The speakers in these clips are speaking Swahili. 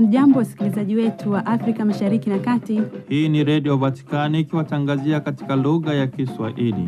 Hamjambo, wasikilizaji wetu wa Afrika Mashariki na Kati. Hii ni Redio Vatikani ikiwatangazia katika lugha ya Kiswahili.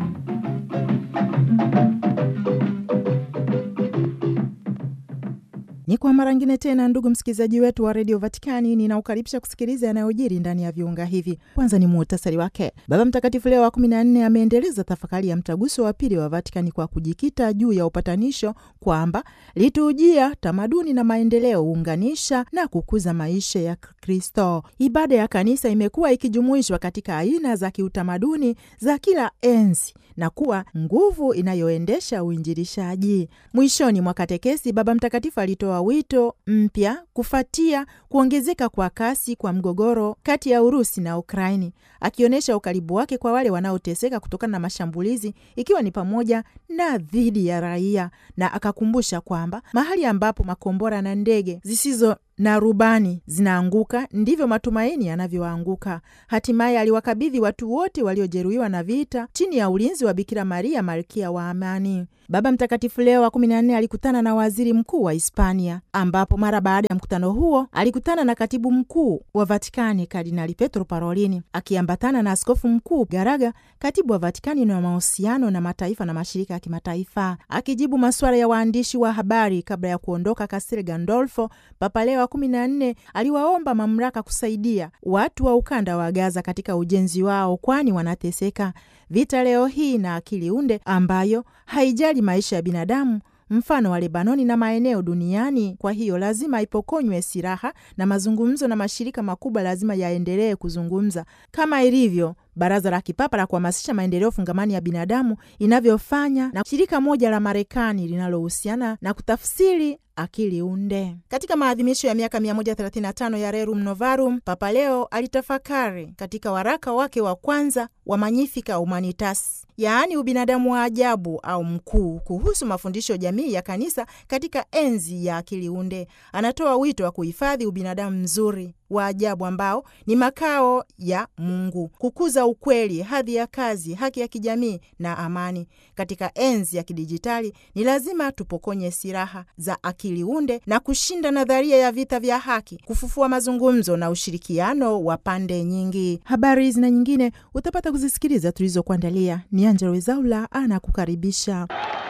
Ni kwa mara ngine tena, ndugu msikilizaji wetu wa redio Vatikani, ninaukaribisha kusikiliza yanayojiri ndani ya viunga hivi. Kwanza ni muhtasari wake. Baba Mtakatifu Leo wa kumi na nne ameendeleza tafakari ya mtaguso wa pili wa Vatikani kwa kujikita juu ya upatanisho, kwamba liturujia, tamaduni na maendeleo huunganisha na kukuza maisha ya Kristo. Ibada ya kanisa imekuwa ikijumuishwa katika aina za kiutamaduni za kila enzi na kuwa nguvu inayoendesha uinjilishaji. Mwishoni mwa katekesi, Baba Mtakatifu alitoa wito mpya kufuatia kuongezeka kwa kasi kwa mgogoro kati ya Urusi na Ukraini, akionyesha ukaribu wake kwa wale wanaoteseka kutokana na mashambulizi, ikiwa ni pamoja na dhidi ya raia, na akakumbusha kwamba mahali ambapo makombora na ndege zisizo na rubani zinaanguka ndivyo matumaini yanavyoanguka. Hatimaye aliwakabidhi watu wote waliojeruhiwa na vita chini ya ulinzi wa Bikira Maria, malkia wa amani. Baba Mtakatifu Leo wa kumi na nne alikutana na waziri mkuu wa Hispania, ambapo mara baada ya mkutano huo alikutana na katibu mkuu wa Vatikani Kardinali Petro Parolini, akiambatana na askofu mkuu Garaga, katibu wa Vatikani na mahusiano na mataifa na mashirika ya kimataifa. Akijibu masuala ya waandishi wa habari kabla ya kuondoka Castel Gandolfo, Papa Leo wa kumi na nne aliwaomba mamlaka kusaidia watu wa ukanda wa Gaza katika ujenzi wao, kwani wanateseka. Vita leo hii na akili unde ambayo haijali maisha ya binadamu mfano wa Lebanoni na maeneo duniani. Kwa hiyo lazima ipokonywe silaha na mazungumzo, na mashirika makubwa lazima yaendelee kuzungumza kama ilivyo Baraza la Kipapa la Kuhamasisha Maendeleo Fungamani ya Binadamu inavyofanya na shirika moja la Marekani linalohusiana na kutafsiri akili unde. Katika maadhimisho ya miaka 135 ya Rerum Novarum, Papa Leo alitafakari katika waraka wake wa kwanza wa Magnificat Humanitas, yaani ubinadamu wa ajabu au mkuu, kuhusu mafundisho jamii ya kanisa katika enzi ya akili unde. Anatoa wito wa kuhifadhi ubinadamu mzuri wa ajabu ambao ni makao ya Mungu, kukuza ukweli, hadhi ya kazi, haki ya kijamii na amani. Katika enzi ya kidijitali, ni lazima tupokonye silaha za akili unde na kushinda nadharia ya vita vya haki, kufufua mazungumzo na ushirikiano wa pande nyingi. Habari hizi na nyingine utapata kuzisikiliza tulizokuandalia. Ni Angela Wezaula anakukaribisha.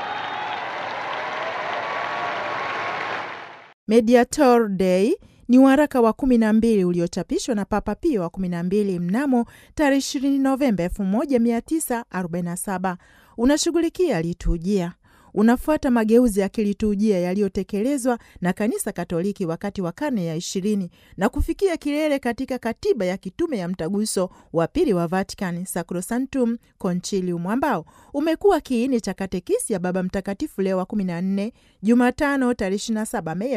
Mediator Day ni waraka wa kumi na mbili uliochapishwa na Papa Pio wa kumi na mbili mnamo tarehe ishirini Novemba elfu moja mia tisa arobaini na saba. Unashughulikia liturujia unafuata mageuzi ya kiliturujia yaliyotekelezwa na Kanisa Katoliki wakati wa karne ya ishirini na kufikia kilele katika katiba ya kitume ya mtaguso wa pili wa Vatican, Sacrosanctum Concilium, ambao umekuwa kiini cha katekisi ya Baba Mtakatifu Leo wa kumi na nne Jumatano tarehe 27 Mei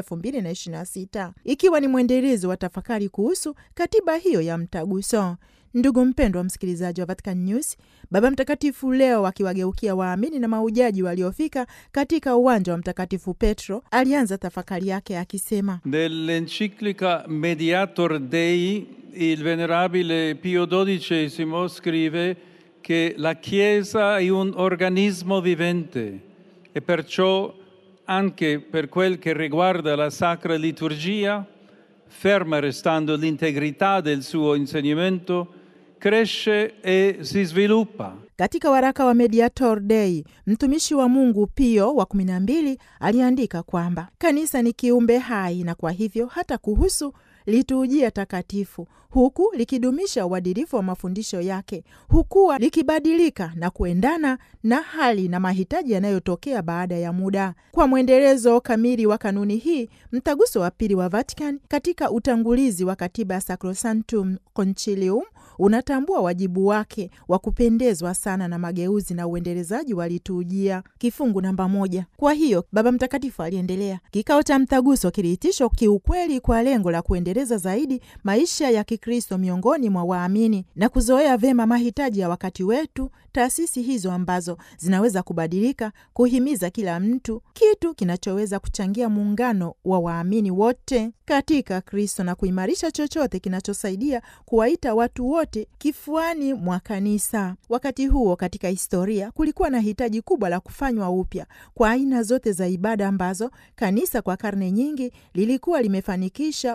2026 ikiwa ni mwendelezo wa tafakari kuhusu katiba hiyo ya mtaguso. Ndugu mpendwa msikilizaji wa Vatican News, Baba Mtakatifu leo akiwageukia waamini na maujaji waliofika katika uwanja wa Mtakatifu Petro alianza tafakari yake akisema: Nell'enciclica Mediator Dei il venerabile Pio XII scrive che la Chiesa è un organismo vivente e perciò anche per quel che riguarda la Sacra Liturgia, ferma restando l'integrità del suo insegnamento, cresce e si sviluppa. Katika waraka wa Mediator Dei, mtumishi wa Mungu Pio wa kumi na mbili aliandika kwamba kanisa ni kiumbe hai na kwa hivyo hata kuhusu liturujia takatifu, huku likidumisha uadilifu wa mafundisho yake, hukuwa likibadilika na kuendana na hali na mahitaji yanayotokea baada ya muda. Kwa mwendelezo kamili wa kanuni hii, mtaguso wa pili wa Vatican katika utangulizi wa katiba ya Sacrosanctum Concilium unatambua wajibu wake wa kupendezwa sana na mageuzi na uendelezaji wa liturujia. Kifungu namba moja. Kwa hiyo Baba Mtakatifu aliendelea, kikao cha mtaguso kiliitishwa kiukweli kwa lengo la kuendeleza zaidi maisha ya Kikristo miongoni mwa waamini na kuzoea vema mahitaji ya wakati wetu, taasisi hizo ambazo zinaweza kubadilika, kuhimiza kila mtu kitu kinachoweza kuchangia muungano wa waamini wote katika Kristo na kuimarisha chochote kinachosaidia kuwaita watu wote kifuani mwa kanisa. Wakati huo katika historia kulikuwa na hitaji kubwa la kufanywa upya kwa aina zote za ibada ambazo kanisa kwa karne nyingi lilikuwa limefanikisha utukufu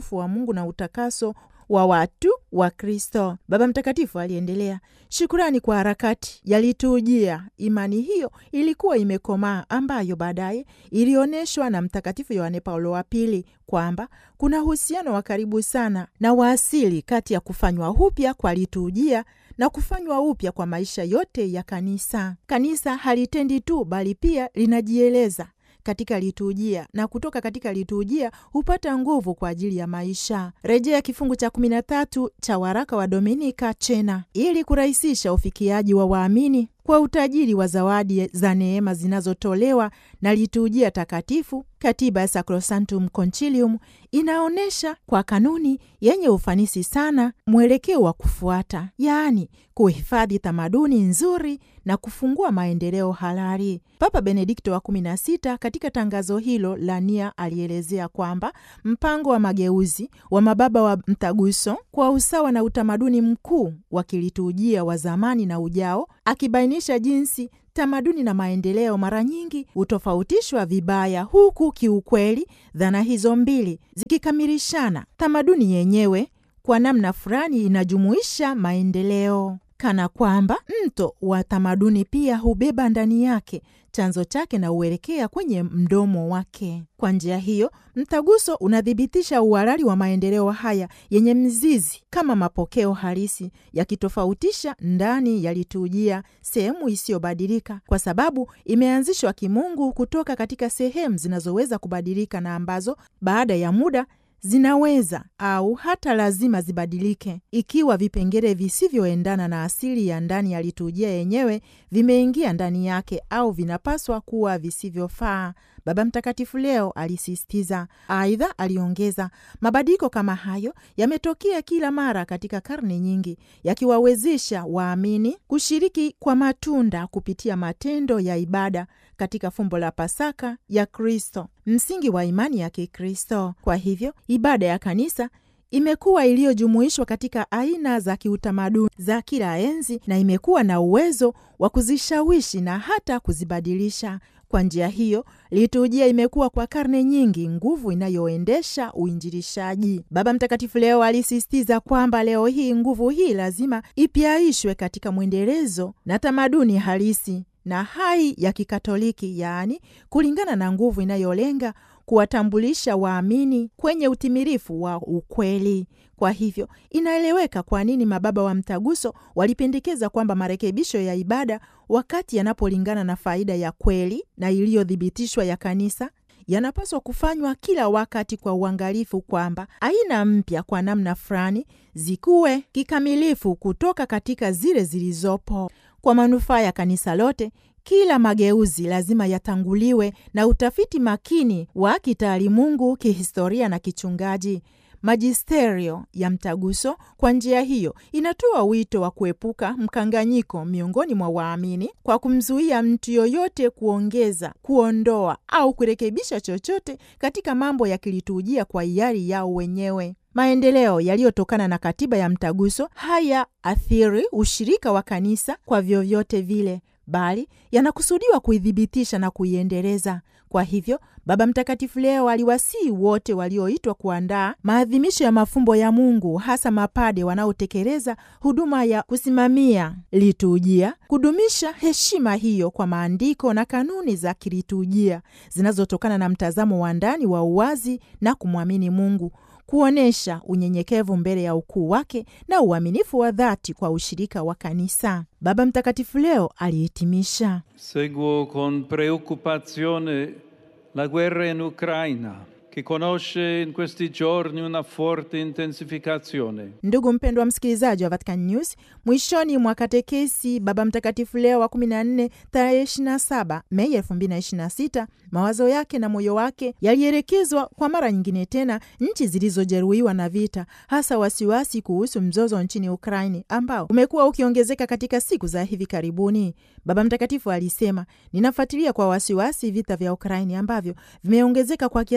utukufu wa Mungu na utakaso wa watu wa Kristo. Baba Mtakatifu aliendelea, shukurani kwa harakati yalitujia. Imani hiyo ilikuwa imekomaa, ambayo baadaye ilionyeshwa na Mtakatifu Yohane Paulo wa Pili kwamba kuna uhusiano wa karibu sana na waasili kati ya kufanywa upya kwa liturujia na kufanywa upya kwa maisha yote ya kanisa. Kanisa halitendi tu, bali pia linajieleza katika liturujia na kutoka katika liturujia hupata nguvu kwa ajili ya maisha. Rejea kifungu cha kumi na tatu cha waraka wa Dominika Chena ili kurahisisha ufikiaji wa waamini kwa utajiri wa zawadi za neema zinazotolewa na liturujia takatifu. Katiba ya Sacrosanctum Concilium inaonyesha kwa kanuni yenye ufanisi sana mwelekeo wa kufuata, yaani kuhifadhi tamaduni nzuri na kufungua maendeleo halali. Papa Benedikto wa kumi na sita katika tangazo hilo la nia alielezea kwamba mpango wa mageuzi wa mababa wa mtaguso kwa usawa na utamaduni mkuu wa kiliturujia wa zamani na ujao, akibainisha jinsi tamaduni na maendeleo mara nyingi hutofautishwa vibaya, huku kiukweli dhana hizo mbili zikikamilishana. Tamaduni yenyewe kwa namna fulani inajumuisha maendeleo, kana kwamba mto wa tamaduni pia hubeba ndani yake chanzo chake na huelekea kwenye mdomo wake. Kwa njia hiyo, mtaguso unathibitisha uhalali wa maendeleo haya yenye mzizi kama mapokeo halisi, yakitofautisha ndani ya liturujia sehemu isiyobadilika, kwa sababu imeanzishwa kimungu kutoka katika sehemu zinazoweza kubadilika na ambazo baada ya muda zinaweza au hata lazima zibadilike ikiwa vipengele visivyoendana na asili ya ndani ya liturujia yenyewe vimeingia ndani yake au vinapaswa kuwa visivyofaa. Baba Mtakatifu leo alisisitiza. Aidha, aliongeza, mabadiliko kama hayo yametokea kila mara katika karne nyingi, yakiwawezesha waamini kushiriki kwa matunda kupitia matendo ya ibada katika fumbo la Pasaka ya Kristo, msingi wa imani ya Kikristo. Kwa hivyo ibada ya kanisa imekuwa iliyojumuishwa katika aina za kiutamaduni za kila enzi na imekuwa na uwezo wa kuzishawishi na hata kuzibadilisha. Kwa njia hiyo, liturujia imekuwa kwa karne nyingi nguvu inayoendesha uinjilishaji. Baba Mtakatifu leo alisisitiza kwamba leo hii nguvu hii lazima ipyaishwe katika mwendelezo na tamaduni halisi na hai ya Kikatoliki, yaani kulingana na nguvu inayolenga kuwatambulisha waamini kwenye utimilifu wa ukweli. Kwa hivyo inaeleweka kwa nini mababa wa mtaguso walipendekeza kwamba marekebisho ya ibada, wakati yanapolingana na faida ya kweli na iliyothibitishwa ya kanisa, yanapaswa kufanywa kila wakati kwa uangalifu, kwamba aina mpya kwa namna fulani zikuwe kikamilifu kutoka katika zile zilizopo kwa manufaa ya kanisa lote. Kila mageuzi lazima yatanguliwe na utafiti makini wa kitaalimungu, kihistoria na kichungaji. Majisterio ya mtaguso kwa njia hiyo inatoa wito wa kuepuka mkanganyiko miongoni mwa waamini kwa kumzuia mtu yoyote kuongeza, kuondoa au kurekebisha chochote katika mambo ya kiliturujia kwa hiari yao wenyewe. Maendeleo yaliyotokana na katiba ya mtaguso haya athiri ushirika wa kanisa kwa vyovyote vile bali yanakusudiwa kuidhibitisha na kuiendeleza. Kwa hivyo, Baba Mtakatifu leo aliwasihi wote walioitwa kuandaa maadhimisho ya mafumbo ya Mungu, hasa mapade wanaotekeleza huduma ya kusimamia liturujia, kudumisha heshima hiyo kwa maandiko na kanuni za kiliturujia zinazotokana na mtazamo wa ndani wa uwazi na kumwamini Mungu kuonyesha unyenyekevu mbele ya ukuu wake na uaminifu wa dhati kwa ushirika wa kanisa. Baba Mtakatifu leo alihitimisha: Seguo con preoccupazione la guerra in Ucraina, che conosce in questi giorni una forte intensificazione. Ndugu mpendwa msikilizaji wa Vatican News, mwishoni mwa katekesi Baba Mtakatifu Leo wa 14 tarehe 27 Mei 2026 mawazo yake na moyo wake yalielekezwa kwa mara nyingine tena nchi zilizojeruhiwa na vita, hasa wasiwasi kuhusu mzozo nchini Ukraini ambao umekuwa ukiongezeka katika siku za hivi karibuni. Baba Mtakatifu alisema, ninafuatilia kwa wasiwasi vita vya Ukraini ambavyo vimeongezeka kwa kiasi kikubwa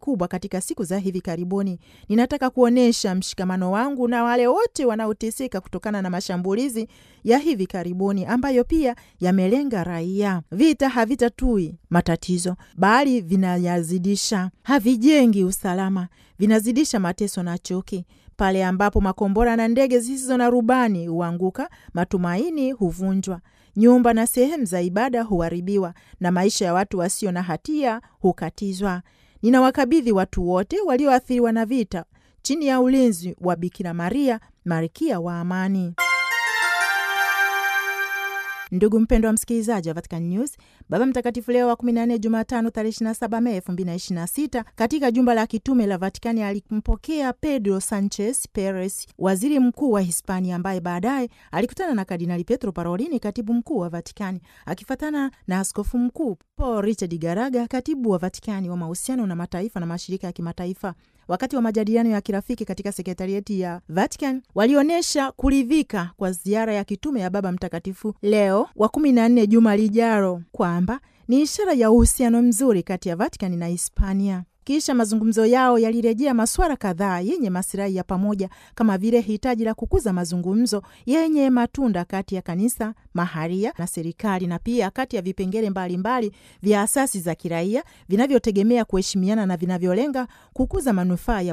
kubwa katika siku za hivi karibuni. Ninataka kuonyesha mshikamano wangu na wale wote wanaoteseka kutokana na mashambulizi ya hivi karibuni ambayo pia yamelenga raia. Vita havitatui matatizo, bali vinayazidisha. Havijengi usalama, vinazidisha mateso na chuki. Pale ambapo makombora na ndege zisizo na rubani huanguka, matumaini huvunjwa, nyumba na sehemu za ibada huharibiwa, na maisha ya watu wasio na hatia hukatizwa. Ninawakabidhi watu wote walioathiriwa na vita chini ya ulinzi wa Bikira Maria, malkia wa amani. Ndugu mpendwa wa msikilizaji wa Vatican News, Baba Mtakatifu Leo wa 14 Jumatano tarehe 27 Mei 2026 katika jumba la kitume la Vatikani alimpokea Pedro Sanchez Perez, waziri mkuu wa Hispania, ambaye baadaye alikutana na Kardinali Pietro Parolini, katibu mkuu wa Vatikani, akifuatana na askofu mkuu Paul Richard Garaga, katibu wa Vatikani wa mahusiano na mataifa na mashirika ya kimataifa. Wakati wa majadiliano ya kirafiki katika sekretarieti ya Vatican walionyesha kuridhika kwa ziara ya kitume ya Baba Mtakatifu Leo wa kumi na nne juma lijalo kwamba ni ishara ya uhusiano mzuri kati ya Vatican na Hispania. Kisha mazungumzo yao yalirejea masuala kadhaa yenye masilahi ya pamoja kama vile hitaji la kukuza mazungumzo yenye matunda kati ya kanisa maharia na serikali na pia kati ya vipengele mbalimbali vya asasi za kiraia vinavyotegemea kuheshimiana na vinavyolenga kukuza manufaa ya